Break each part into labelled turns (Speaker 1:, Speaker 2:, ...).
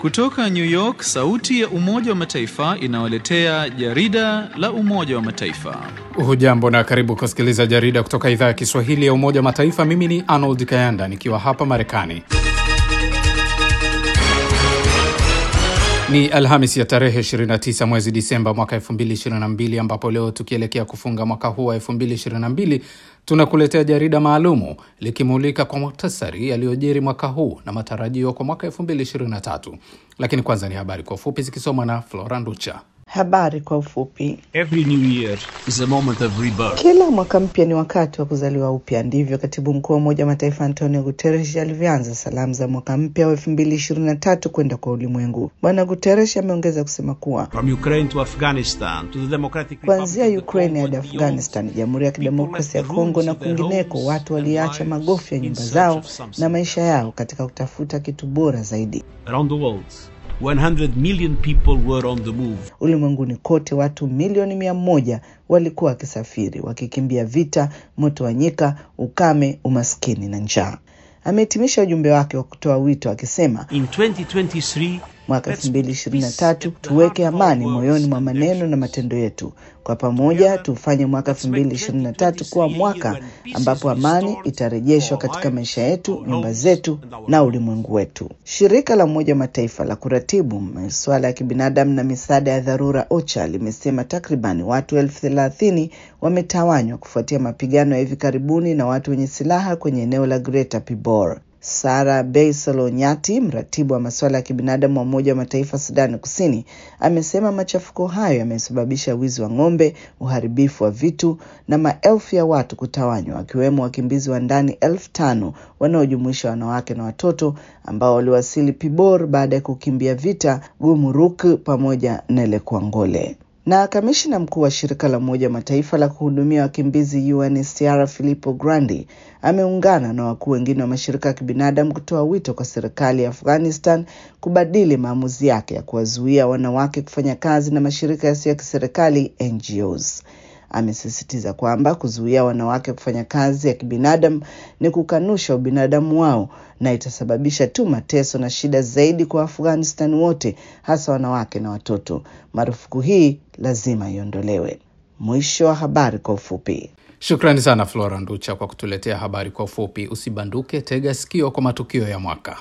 Speaker 1: Kutoka New York, sauti ya Umoja wa Mataifa inawaletea jarida la Umoja wa Mataifa.
Speaker 2: Hujambo na karibu kusikiliza jarida kutoka idhaa ya Kiswahili ya Umoja wa Mataifa. Mimi ni Arnold Kayanda nikiwa hapa Marekani. Ni Alhamis ya tarehe 29 mwezi Disemba mwaka 2022 ambapo leo tukielekea kufunga mwaka huu wa 2022 tunakuletea jarida maalumu likimulika kwa muhtasari yaliyojiri mwaka huu na matarajio kwa mwaka 2023. Lakini kwanza ni habari kwa ufupi zikisomwa na Flora Nducha.
Speaker 3: Habari kwa ufupi.
Speaker 4: Every new year is a moment of rebirth.
Speaker 3: Kila mwaka mpya ni wakati wa kuzaliwa upya. Ndivyo katibu mkuu wa Umoja wa Mataifa Antonio Guterres alivyoanza salamu za mwaka mpya wa elfu mbili ishirini na tatu kwenda kwa ulimwengu. Bwana Guterres ameongeza kusema kuwa
Speaker 4: From Ukraine to Afghanistan to the Democratic
Speaker 3: kuanzia
Speaker 4: Republic of the
Speaker 3: Ukraine
Speaker 4: Congo
Speaker 3: hadi
Speaker 4: and beyond,
Speaker 3: Afghanistan, Jamhuri ya Kidemokrasia ya Kongo na kwingineko, watu waliacha magofu ya nyumba zao na maisha yao katika kutafuta kitu bora zaidi.
Speaker 4: around the world, 100 million people were on the move.
Speaker 3: Ulimwenguni kote watu milioni mia moja walikuwa wakisafiri wakikimbia vita, moto wa nyika, ukame, umaskini na njaa. Amehitimisha ujumbe wake wa kutoa wito akisema
Speaker 4: In 2023,
Speaker 3: mwaka 2023 tuweke amani moyoni mwa maneno na matendo yetu. Kwa pamoja tufanye mwaka 2023 kuwa mwaka ambapo amani itarejeshwa katika maisha yetu, nyumba zetu na ulimwengu wetu. Shirika la Umoja wa Mataifa la kuratibu masuala ya kibinadamu na misaada ya dharura OCHA limesema takriban watu elfu thelathini wametawanywa kufuatia mapigano ya hivi karibuni na watu wenye silaha kwenye eneo la Greater Pibor. Sara Beisel Nyati, mratibu wa masuala ya kibinadamu wa Umoja wa Mataifa Sudani Kusini, amesema machafuko hayo yamesababisha wizi wa ng'ombe, uharibifu wa vitu na maelfu ya watu kutawanywa, wakiwemo wakimbizi wa ndani elfu tano wanaojumuisha wanawake na watoto ambao waliwasili Pibor baada ya kukimbia vita Gumuruk pamoja na Lekwangole na kamishina mkuu wa shirika la Umoja wa Mataifa la kuhudumia wakimbizi UNHCR Filippo Grandi ameungana na wakuu wengine wa mashirika ya kibinadamu kutoa wito kwa serikali ya Afghanistan kubadili maamuzi yake ya kuwazuia wanawake kufanya kazi na mashirika yasiyo ya kiserikali NGOs. Amesisitiza kwamba kuzuia wanawake kufanya kazi ya kibinadamu ni kukanusha ubinadamu wao na itasababisha tu mateso na shida zaidi kwa Afghanistan wote, hasa wanawake na watoto. Marufuku hii lazima iondolewe. Mwisho wa habari kwa ufupi.
Speaker 2: Shukrani sana Flora Nducha kwa kutuletea habari kwa ufupi. Usibanduke, tega sikio kwa matukio ya mwaka.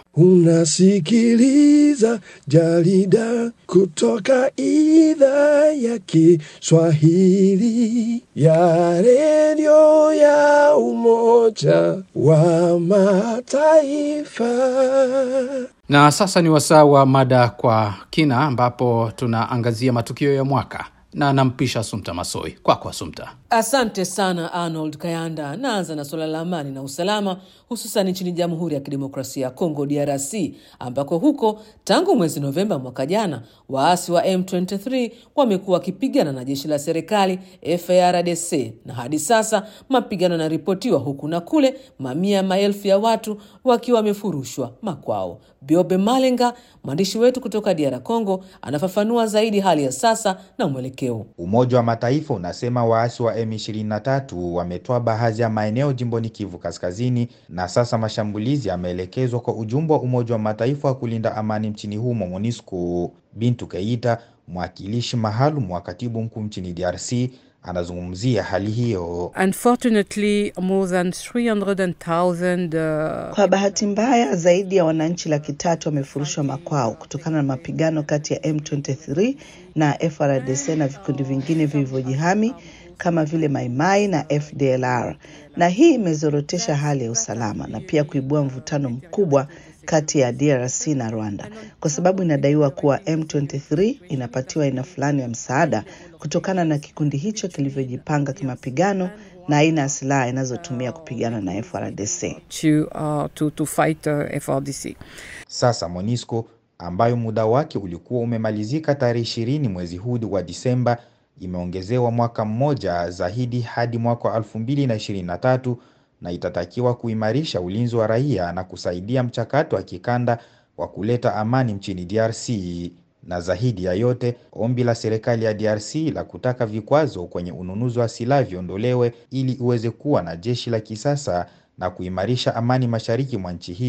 Speaker 5: Unasikiliza jarida kutoka idhaa ya Kiswahili ya redio ya Umoja wa Mataifa.
Speaker 2: Na sasa ni wasaa wa mada kwa kina, ambapo tunaangazia matukio ya mwaka na nampisha Sumta Masoi. Kwako Sumta.
Speaker 6: Asante sana Arnold Kayanda. Naanza na suala la amani na usalama, hususan nchini Jamhuri ya Kidemokrasia ya Kongo, DRC, ambako huko tangu mwezi Novemba mwaka jana waasi wa M23 wamekuwa wakipigana na jeshi la serikali FARDC, na hadi sasa mapigano yanaripotiwa huku na kule, mamia maelfu ya watu wakiwa wamefurushwa makwao. Biobe Malenga, mwandishi wetu kutoka DR Congo, anafafanua zaidi hali ya sasa na mwelekeo.
Speaker 7: Umoja wa Mataifa unasema waasi wa M23 wametoa baadhi ya maeneo jimboni Kivu Kaskazini, na sasa mashambulizi yameelekezwa kwa ujumbe wa Umoja wa Mataifa wa kulinda amani nchini humo MONUSCO. Bintu Keita, mwakilishi maalum wa katibu mkuu nchini DRC, anazungumzia hali hiyo.
Speaker 8: Unfortunately, more than 300,000 uh,
Speaker 3: Kwa bahati mbaya, zaidi ya wananchi laki tatu wamefurushwa makwao kutokana na mapigano kati ya M23 na FRDC na vikundi vingine vilivyojihami kama vile Maimai na FDLR, na hii imezorotesha hali ya usalama na pia kuibua mvutano mkubwa kati ya DRC na Rwanda kwa sababu inadaiwa kuwa M23 inapatiwa aina fulani ya msaada kutokana na kikundi hicho kilivyojipanga kimapigano na aina ya silaha inazotumia kupigana na FRDC.
Speaker 8: to, uh, to, to fight uh, FRDC.
Speaker 7: Sasa MONUSCO ambayo muda wake ulikuwa umemalizika tarehe ishirini mwezi huu wa Disemba imeongezewa mwaka mmoja zaidi hadi mwaka wa 2023 na itatakiwa kuimarisha ulinzi wa raia na kusaidia mchakato wa kikanda wa kuleta amani nchini DRC. Na zaidi ya yote, ombi la serikali ya DRC la kutaka vikwazo kwenye ununuzi wa silaha viondolewe ili iweze kuwa na jeshi la kisasa na kuimarisha amani mashariki mwa nchi hiyo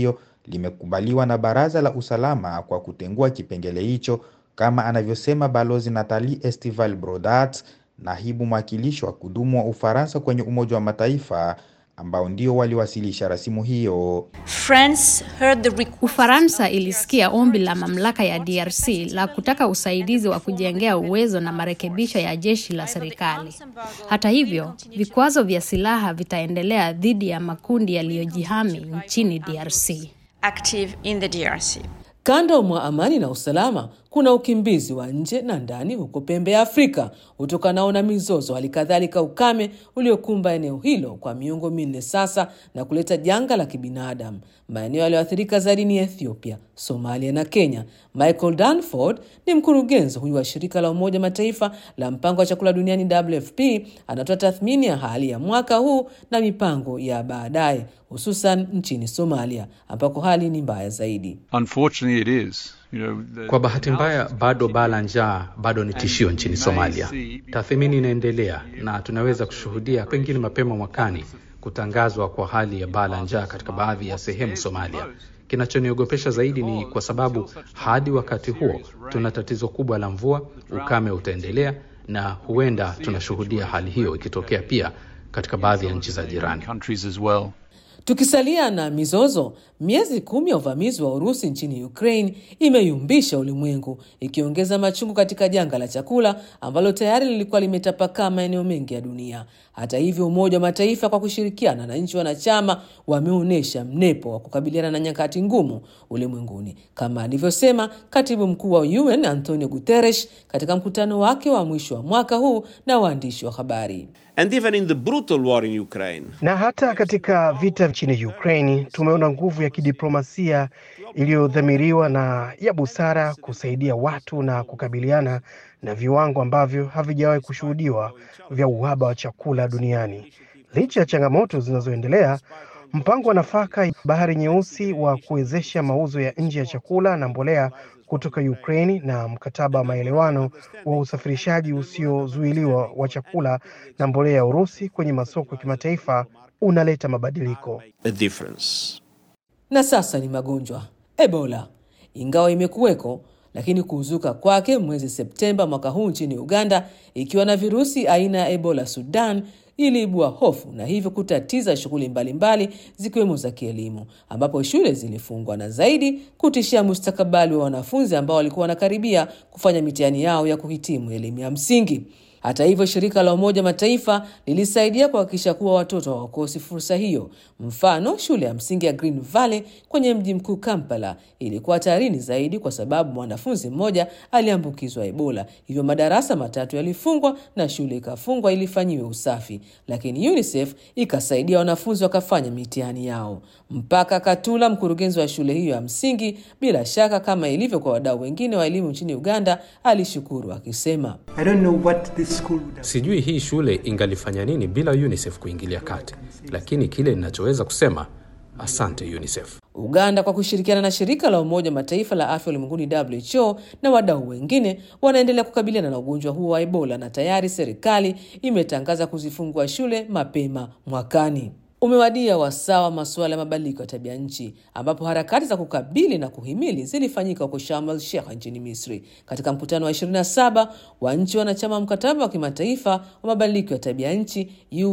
Speaker 7: limekubaliwa na Baraza la Usalama kwa kutengua kipengele hicho, kama anavyosema Balozi Nathalie Estival Brodat, naibu mwakilishi wa kudumu wa Ufaransa kwenye Umoja wa Mataifa ambao ndio waliwasilisha rasimu hiyo.
Speaker 9: France heard the request
Speaker 10: Ufaransa ilisikia ombi la mamlaka ya DRC la kutaka usaidizi wa kujengea uwezo na marekebisho ya jeshi la serikali. Hata hivyo, vikwazo vya silaha vitaendelea dhidi ya makundi yaliyojihami nchini DRC.
Speaker 9: active in the DRC.
Speaker 6: Kando mwa amani na usalama, kuna ukimbizi wa nje na ndani huko pembe ya Afrika utokanao na mizozo, hali kadhalika ukame uliokumba eneo hilo kwa miongo minne sasa na kuleta janga la kibinadamu. Maeneo yaliyoathirika zaidi ni Ethiopia, Somalia na Kenya. Michael Danford ni mkurugenzi huyu wa shirika la Umoja Mataifa la mpango wa chakula duniani WFP, anatoa tathmini ya hali ya mwaka huu na mipango ya baadaye, hususan nchini Somalia ambako hali ni mbaya zaidi.
Speaker 11: Unfortunately, it is. You know, the,
Speaker 2: Kwa bahati mbaya, bado baa la njaa bado ni tishio nchini Somalia. Tathmini inaendelea na tunaweza kushuhudia pengine mapema mwakani kutangazwa kwa hali ya baa la njaa katika baadhi ya sehemu Somalia. Kinachoniogopesha zaidi ni kwa sababu hadi wakati huo tuna tatizo kubwa la mvua, ukame utaendelea na huenda tunashuhudia hali hiyo ikitokea pia katika baadhi ya nchi za jirani.
Speaker 11: countries as well.
Speaker 6: Tukisalia na mizozo, miezi kumi ya uvamizi wa Urusi nchini Ukraine imeyumbisha ulimwengu, ikiongeza machungu katika janga la chakula ambalo tayari lilikuwa limetapakaa maeneo mengi ya dunia. Hata hivyo, Umoja wa Mataifa kwa kushirikiana na nchi wanachama wameonyesha mnepo wa kukabiliana na nyakati ngumu ulimwenguni, kama alivyosema katibu mkuu wa UN Antonio Guterres katika mkutano wake wa mwisho wa mwaka huu na waandishi wa habari.
Speaker 12: And even in the brutal war in Ukraine,
Speaker 13: Na hata katika vita nchini Ukraini tumeona nguvu ya kidiplomasia iliyodhamiriwa na ya busara kusaidia watu na kukabiliana na viwango ambavyo havijawahi kushuhudiwa vya uhaba wa chakula duniani. Licha ya changamoto zinazoendelea, mpango wa nafaka Bahari Nyeusi wa kuwezesha mauzo ya nje ya chakula na mbolea kutoka Ukraini na mkataba wa maelewano wa usafirishaji usiozuiliwa wa chakula na mbolea ya Urusi kwenye masoko ya kimataifa unaleta mabadiliko.
Speaker 12: a difference.
Speaker 6: Na sasa ni magonjwa. Ebola ingawa imekuweko, lakini kuzuka kwake mwezi Septemba mwaka huu nchini Uganda ikiwa na virusi aina ya Ebola Sudan iliibua hofu na hivyo kutatiza shughuli mbalimbali zikiwemo za kielimu, ambapo shule zilifungwa na zaidi kutishia mustakabali wa wanafunzi ambao walikuwa wanakaribia kufanya mitihani yao ya kuhitimu elimu ya msingi. Hata hivyo, shirika la Umoja Mataifa lilisaidia kuhakikisha kuwa watoto hawakosi fursa hiyo. Mfano, shule ya msingi ya Green Valley kwenye mji mkuu Kampala ilikuwa hatarini zaidi kwa sababu mwanafunzi mmoja aliambukizwa Ebola, hivyo madarasa matatu yalifungwa na shule ikafungwa ili ifanyiwe usafi, lakini UNICEF ikasaidia wanafunzi wakafanya mitihani yao. Mpaka Katula, mkurugenzi wa shule hiyo ya msingi, bila shaka kama ilivyo kwa wadau wengine wa elimu nchini Uganda, alishukuru akisema
Speaker 14: I don't know what this school would have
Speaker 2: Sijui hii shule ingalifanya nini bila UNICEF kuingilia kati, lakini kile ninachoweza kusema asante UNICEF.
Speaker 6: Uganda kwa kushirikiana na shirika la Umoja wa Mataifa la afya ulimwenguni WHO na wadau wengine wanaendelea kukabiliana na ugonjwa huo wa Ebola na tayari serikali imetangaza kuzifungua shule mapema mwakani. Umewadia wasaa wa masuala ya mabadiliko ya tabia nchi ambapo harakati za kukabili na kuhimili zilifanyika huko Sharm el Sheikh nchini Misri katika mkutano wa 27 wa nchi wanachama wa mkataba wa kimataifa wa mabadiliko ya tabia nchi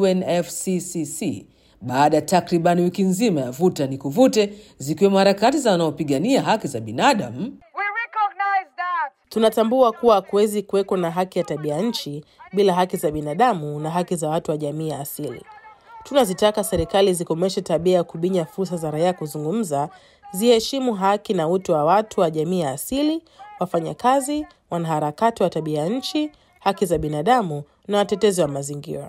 Speaker 6: UNFCCC baada ya takriban wiki nzima ya vuta ni kuvute, zikiwemo harakati za wanaopigania haki za binadamu
Speaker 15: Tunatambua kuwa hakuwezi kuweko na haki ya tabia nchi bila haki za binadamu na haki za watu wa jamii ya asili. Tunazitaka serikali zikomeshe tabia ya kubinya fursa za raia kuzungumza, ziheshimu haki na utu wa watu wa jamii ya asili, wafanyakazi, wanaharakati wa tabia nchi, haki za binadamu na watetezi wa mazingira.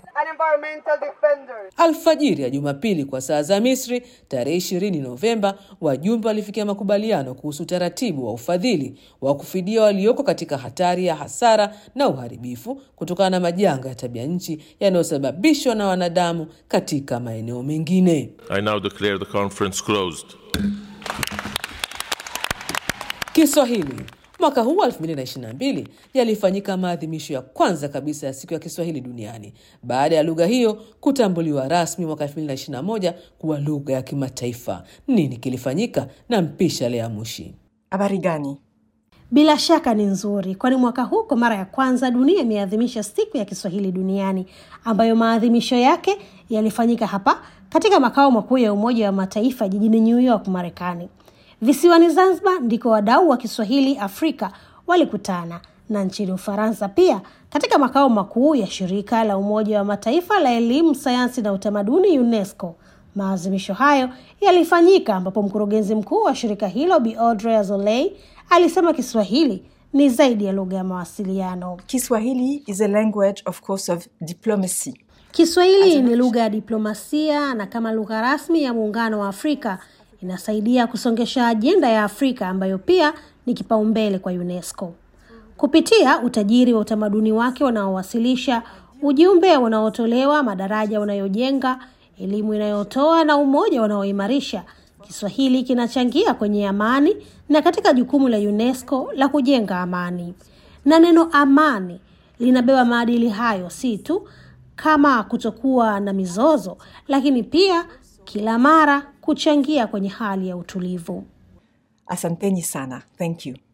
Speaker 6: Alfajiri ya Jumapili kwa saa za Misri tarehe 20 Novemba, wajumbe walifikia makubaliano kuhusu utaratibu wa ufadhili wa kufidia walioko katika hatari ya hasara na uharibifu kutokana na majanga ya tabia nchi yanayosababishwa na wanadamu katika maeneo mengine.
Speaker 16: I now declare the conference closed.
Speaker 6: Kiswahili Mwaka huu wa 2022 yalifanyika maadhimisho ya kwanza kabisa ya siku ya Kiswahili duniani baada ya lugha hiyo kutambuliwa rasmi mwaka 2021 kuwa lugha ya kimataifa. Nini kilifanyika? na mpisha Lea Mushi.
Speaker 16: Habari gani?
Speaker 17: Bila shaka ni nzuri, kwani mwaka huu kwa mara ya kwanza dunia imeadhimisha siku ya Kiswahili duniani ambayo maadhimisho yake yalifanyika hapa katika makao makuu ya Umoja wa Mataifa jijini New York, Marekani. Visiwani Zanzibar ndiko wadau wa Kiswahili Afrika walikutana na nchini Ufaransa pia katika makao makuu ya shirika la Umoja wa Mataifa la elimu, sayansi na utamaduni UNESCO. Maadhimisho hayo yalifanyika ambapo mkurugenzi mkuu wa shirika hilo Bi Audrey Azoulay alisema Kiswahili ni zaidi ya lugha ya mawasiliano.
Speaker 16: Kiswahili is a language of course of diplomacy.
Speaker 17: Kiswahili ni lugha ya diplomasia na kama lugha rasmi ya Muungano wa Afrika inasaidia kusongesha ajenda ya Afrika ambayo pia ni kipaumbele kwa UNESCO. Kupitia utajiri wa utamaduni wake unaowasilisha ujumbe unaotolewa, madaraja unayojenga, elimu inayotoa na umoja unaoimarisha, Kiswahili kinachangia kwenye amani na katika jukumu la UNESCO la kujenga amani. Na neno amani linabeba maadili hayo, si tu kama kutokuwa na mizozo, lakini pia kila mara kuchangia kwenye hali ya utulivu.
Speaker 16: Asanteni sana. Thank you.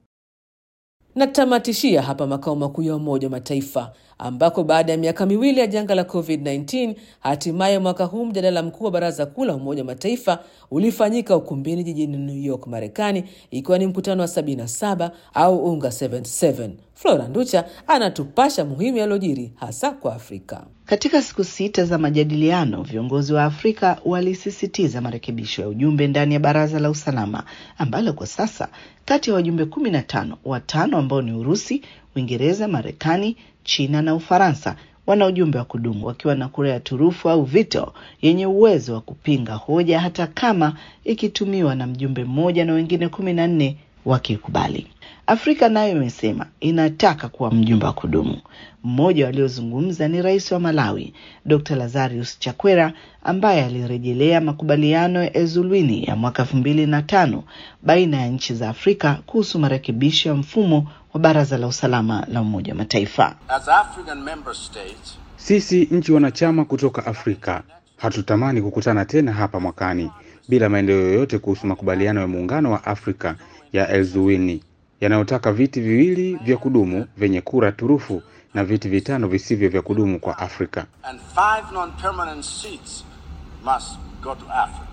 Speaker 6: Natamatishia hapa makao makuu ya Umoja wa Mataifa ambako baada ya miaka miwili ya janga la COVID-19 hatimaye mwaka huu mjadala mkuu wa Baraza Kuu la Umoja wa Mataifa ulifanyika ukumbini jijini New York, Marekani, ikiwa ni mkutano wa 77 au UNGA 77. Flora Nducha anatupasha muhimu yaliyojiri hasa kwa Afrika.
Speaker 3: Katika siku sita za majadiliano, viongozi wa Afrika walisisitiza marekebisho ya ujumbe ndani ya Baraza la Usalama ambalo kwa sasa kati ya wajumbe kumi na tano, watano ambao ni Urusi, Uingereza, Marekani, China na Ufaransa wana ujumbe wa kudumu wakiwa na kura ya turufu au veto yenye uwezo wa kupinga hoja hata kama ikitumiwa na mjumbe mmoja na wengine kumi na nne wakikubali. Afrika nayo imesema inataka kuwa mjumbe wa kudumu. Mmoja waliozungumza ni rais wa Malawi Dr. Lazarus Chakwera ambaye alirejelea makubaliano ya Ezulwini ya mwaka elfu mbili na tano baina ya nchi za Afrika kuhusu marekebisho ya mfumo wa Baraza la Usalama la Umoja wa Mataifa.
Speaker 18: As African member states,
Speaker 19: Sisi nchi wanachama kutoka Afrika hatutamani kukutana tena hapa mwakani bila maendeleo yoyote kuhusu makubaliano ya Muungano wa Afrika ya Elzuwini yanayotaka viti viwili vya kudumu vyenye kura turufu na viti vitano visivyo vya kudumu kwa Afrika.
Speaker 18: and five non-permanent seats must go to Africa.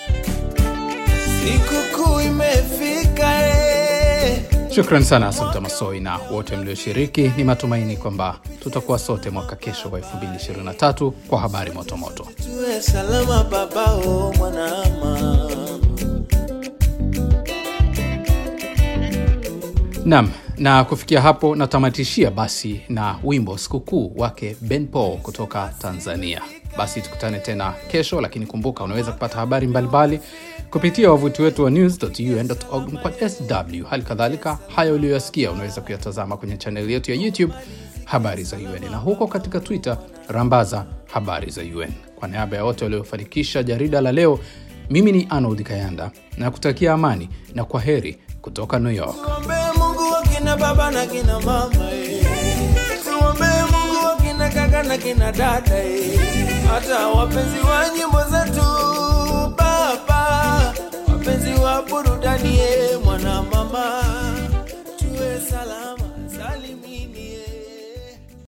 Speaker 5: Sikukuu imefika eh.
Speaker 2: Shukran sana Asante Masoi na wote mlioshiriki. Ni matumaini kwamba tutakuwa sote mwaka kesho wa 2023 kwa habari motomoto.
Speaker 5: Tuwe salama babao mwanama.
Speaker 2: Nam, na kufikia hapo natamatishia basi na wimbo sikukuu wake Ben Paul kutoka Tanzania. Basi tukutane tena kesho, lakini kumbuka unaweza kupata habari mbalimbali kupitia wavuti wetu wa news.un.org kwa sw. Hali kadhalika haya uliyoyasikia unaweza kuyatazama kwenye chaneli yetu ya YouTube habari za UN na huko katika Twitter rambaza habari za UN. Kwa niaba ya wote waliofanikisha jarida la leo, mimi ni Arnold Kayanda na kutakia amani na kwa heri kutoka New York.
Speaker 5: Tuombee Mungu wa kina baba na kina mama eh. Tuombee Mungu wa kina kaka na kina dada eh. Hata wapenzi wa nyimbo zetu baba, wapenzi wa burudani eh, mwana mama